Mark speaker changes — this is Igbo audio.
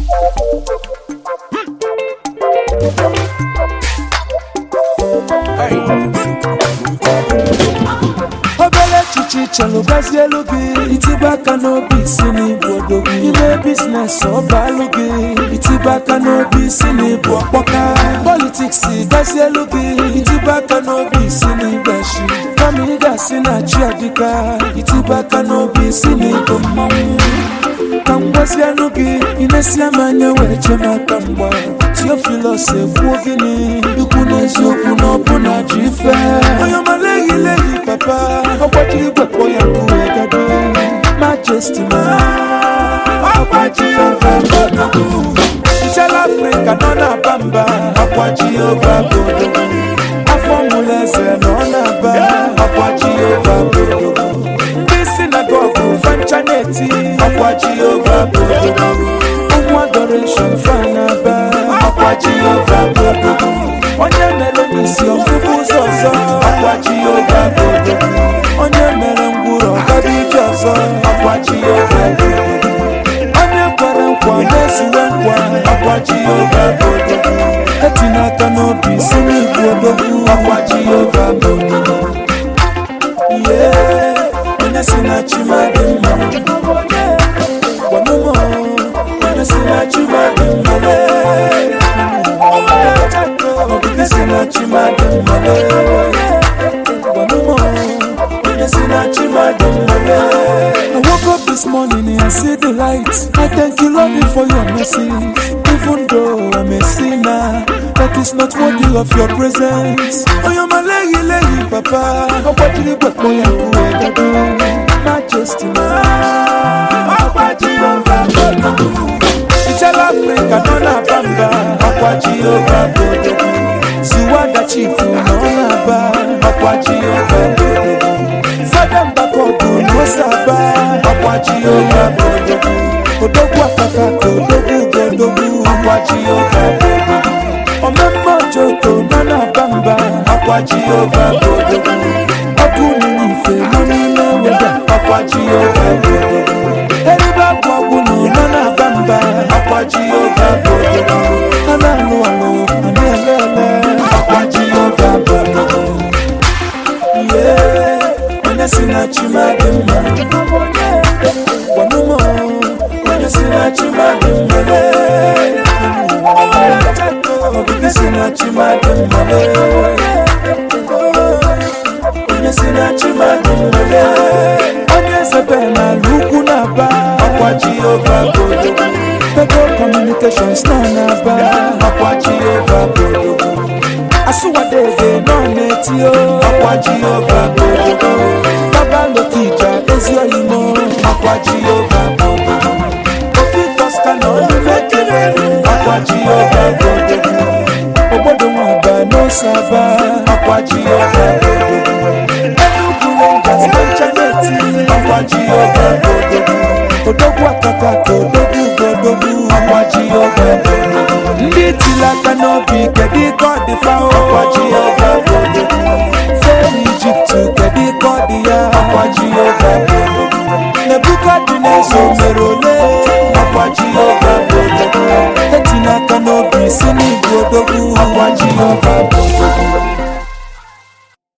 Speaker 1: obere echiche chelụ gbazielu gị itibe aka n'obi isi n'ịbụ odogwu ime biznes ọbalụ gị itibe aka n'obi isi n'ịbụ ọkpọka politiks gazielu gị itibe aka n'obi isi n'igbashi kama ị ga-asị na chi adịka itibe aka n'obi isi n'ịbụ mmanwụ ka m gwazianụ gị ị na-esi m anya were chee m aka mgba tiofilos ekwuo gịnị ikwu n'eziokwu na ọbụna ji ife onye ọmala ehilehi papa ọgbajiri gwekpọ ya nkuwe gado majesti ma ọgbaji ova bodogu nchala afrịka nọ na-aba mba ọgbaji ova bodogu afọ mụlụ eze nọ na-aba ọgbaji ova bodogu ndị sinagogu fancha na-eti ọkwa jehova bodogo ụmụ adoreshon fanaba ọkwa jehova bodogo onye mere n'isi ọfụfụ ụzọ ọzọ ọkwa jehova bodogo onye mere ngwụrọ ọgaba ije ọzọ ọkwa jehova bodogo onye kwere nkwa na-ezuwe nkwa ọkwa jehova bodogo etinye aka n'obi si n'igwe odogwu ọkwa jehova bodogo yeah onye si na chimadị mma gwanụmụ onye si na chimadị mma onye si na chimadị mma gwanụmụ onye si na chimadị mma I woke up this morning and I see the light. I thank you, Lord, for your mercy. Even though I'm a sinner, that is not worthy of your presence. Oh, you're my lady, lady, papa. Oh, what did you put me up Majesty, Ichala Africa, no na bamba. Akwa Jehovah, Bodogu. Ziwanda chifu, no na ba. Akwa Jehovah, Bodogu. Fada Mbakogu, no saba. Akwa Jehovah, Bodogu. Odogwu akaka ka odogwu godogwu. Akwa Jehovah, Bodogu. Omemma Ojoko, no na bamba. Akwa Jehovah, Bodogu. Ọkụ nínú ife nọ n'ime weda. Akwa Jehovah, Bodogu. Eribe agwụ agwụ nọ nọ na-aba mba. Akwa Jehovah, Bodogu. A na-alụ alụ, a na-ele ele. Akwa Jehovah, Bodogu. Yeah, onye si na chimadị mma gwanụmụ onye si na chimadị mma ogige si na chimadị mma onye si na chimadị mma onye zebe n'ala ugwu na-aba ọkwa jehova bodogo pego communications nọ na-aba ọkwa jehova bodogo asụwadeze nọ na-eti o ọkwa jehova bodogo baba lotija ezi oyimo ọkwa jehova bodogo obi toska na olume kelere ọkwa jehova bodogo obodo nwaba n'osaba ọkwa jehova bodogo enugwu rangers na neti ọkwa jehova bodogo odogwu akaka ka odogwu godogwu ọkwa jehova bodogo ndị tiri aka n'obi kedu ike ọ dị fa ọkwa jehova bodogo fee ijipt kedu ike ọ dị ya ọkwa jehova bodogo nebukadneza o mere ole ọkwa jehova bodogo etinye aka n'obi si n'igwe odogwu ọkwa jehova bodogo